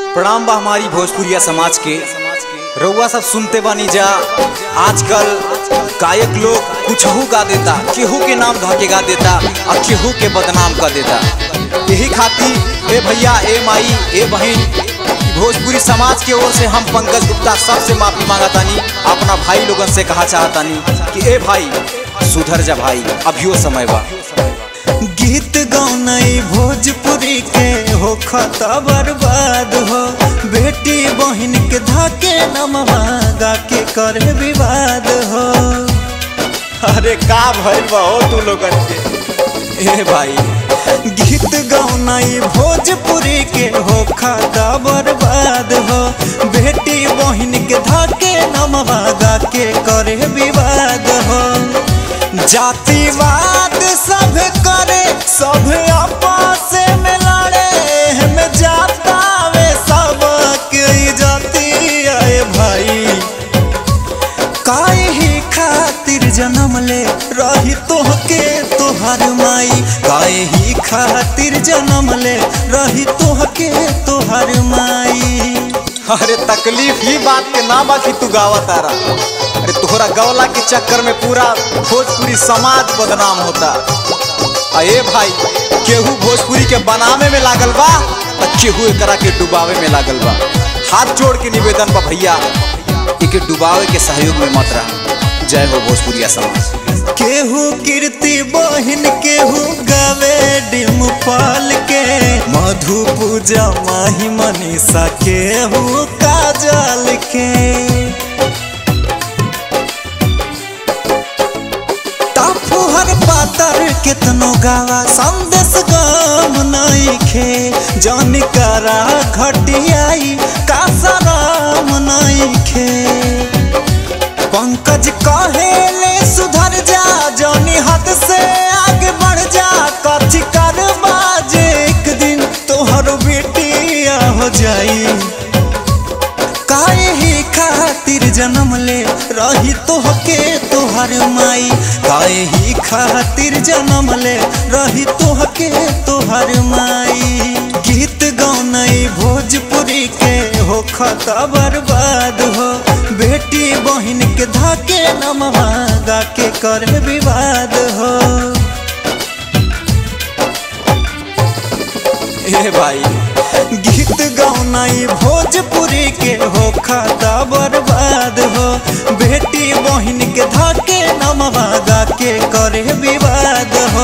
प्रणाम बा हमारी भोजपुरिया समाज के रउआ सब सुनते बानी जा आजकल गायक लोग कुछहू गा देता केहू के नाम धके गा देता और केहू के बदनाम कर देता यही खातिर ए भैया ए माई ए बहन भोजपुरी समाज के ओर से हम पंकज गुप्ता सबसे माफी मांगतानी अपना भाई लोगन से कहा चाहतानी कि ए भाई सुधर जा भाई अभियो समय बा गीत गौनई भोजपुरी के हो खता बर्बाद हो बेटी बहन के धाके नमवा गा के करे विवाद हो अरे का भइल बा हो तू लोगन के ए भाई गीत गौनई भोजपुरी के हो खता बर्बाद हो बेटी बहन के धाके नमवा गा के करे विवाद हो जातिवाद सब करे सब आपस में लड़े हम जातावे सब के जाति आए भाई काहे ही खातिर जन्म ले रही तोहके तोहर माई काहे ही खातिर जन्म ले रही तोहके तोहर माई अरे तकलीफ ही बात के ना बा कि तू गावा तारा अरे तोहरा गौला के चक्कर में पूरा भोजपुरी समाज बदनाम होता अरे भाई केहू भोजपुरी के बनावे में लागल बा तो केहू एकरा के डुबावे में लागल बा हाथ जोड़ के निवेदन बा भैया इके डुबावे के सहयोग में मत रहा जय हो भोजपुरिया समाज केहू कीर्ति बहिन केहू गावे डिम पाल के मधु पूजा माही मनीषा केहू काजल के टाफुहर पातर केतनो गावा संदेश गम नइखे जन करा घटियाई कासराम नइखे पंकज कहेले सुधर जा जौनी हद से आगे बढ़ जा कथी कर बाजे एक दिन तोहर बेटिया हो जाई काहे ही खातिर जन्म ले रही तोहके तोहर माई काहे ही खातिर जन्म ले रही तोहके तोहर माई गीत गौनई भोजपुरी के हो खता बर्बाद हो बेटी बहन के धाके नमवा गा के करे विवाद हो ए भाई गीत गौनाई भोजपुरी के हो खाता बर्बाद हो बेटी बहन के धाके नमवा गा के करे विवाद हो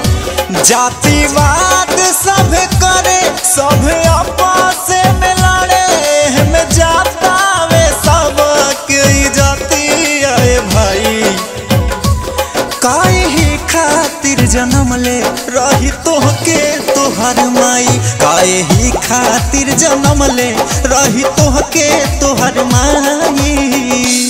जातिवाद सब करे सब आपस में लड़े हम जातावे सब के जाति आए भाई काहे ही खातिर जन्म ले रही तोहके तोहर माई काहे ही खातिर जन्म ले रही तोहके तोहर माई